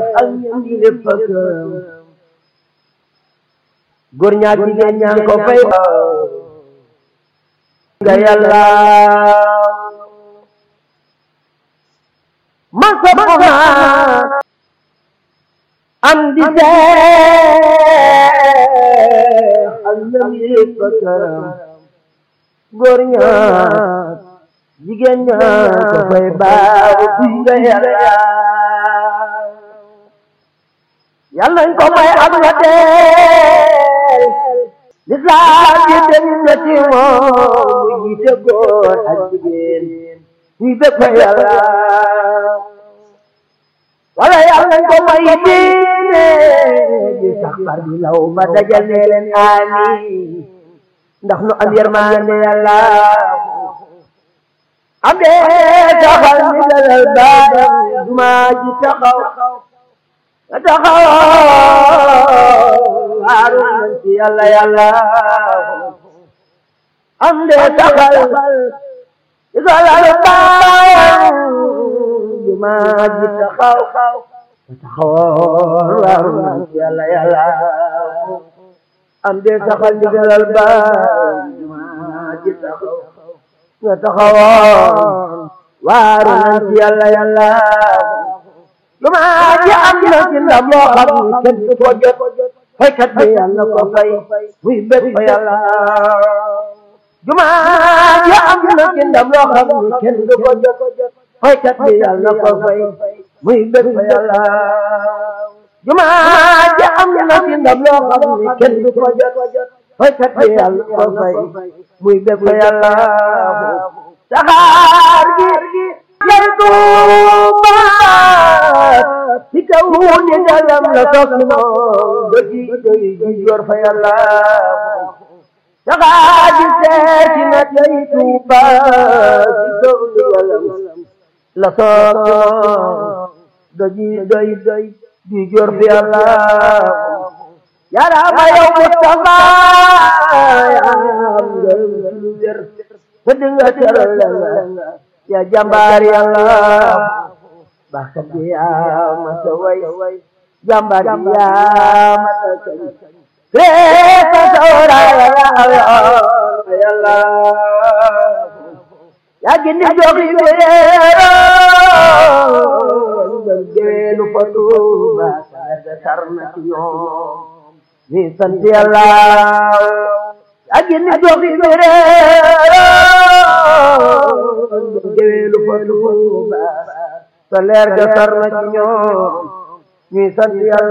ak ñam di lépp ak góor ñaak jigéen ñaan ko fay nga yàlla man sopp naa am di seex ak ñam di lépp ak góor ñaak jigéen ñaan ko fay baaw kuy nga yàlla yàlla nañ ko may ak nga teel lislaam yi dem na ci moom mu jiite góor ak jigéen ñuy bépp yàlla wala yàlla nañ ko may diine di sax far di law ba dajal ne leen amin ndax nu am yërmande yàlla am dee taxal mi dalal baadam jumaa ji taxaw nga taxaw waaru nañ ci yàlla yàlla am dee taxal mi dalal baadam jumaa ji taxaw nga taxaw waaru nañ ci yàlla yàlla am dee taxal mi dalal baadam jumaa ji taxaw nga taxawoon waaru nañ ci yàlla yàlla jumaa ji am na ci ndam loo xam ni kenn du ko jot faykat bi yàlla ko fay muy bég fa yàlla jumaa ji am na ci ndam loo xam ni kenn du ko jot faykat bi yàlla ko fay muy bég fa yàlla jumaa ji am na ci ndam loo xam ni kenn du ko jot faykat bi yàlla ko fay muy bég fa yàlla saxaar gi lay tuubaat ci kaw ni dalam la toog ci moom do ji doy ji yor fa yàlla saxaar gi seeti na lay tuubaat ci kaw ni dalam la toog ci moom do ji doy doy ji yor fa yàlla yàlla ma yow Mustafa yaa am lu wér te dinga teral la ya jàmbaar yàlla baaxkat bi yaa mata way jàmbaar bi yaa mata kañ reesa sawra yàlla yaa gindi jox li beero ngal geweelu fa tuuba sarga sarna ci ñoom ni sant yàlla yaa gindi jox li beero géwélu fa Tuuba sa leer ga sar na ci ñoom ñuy sant Yàlla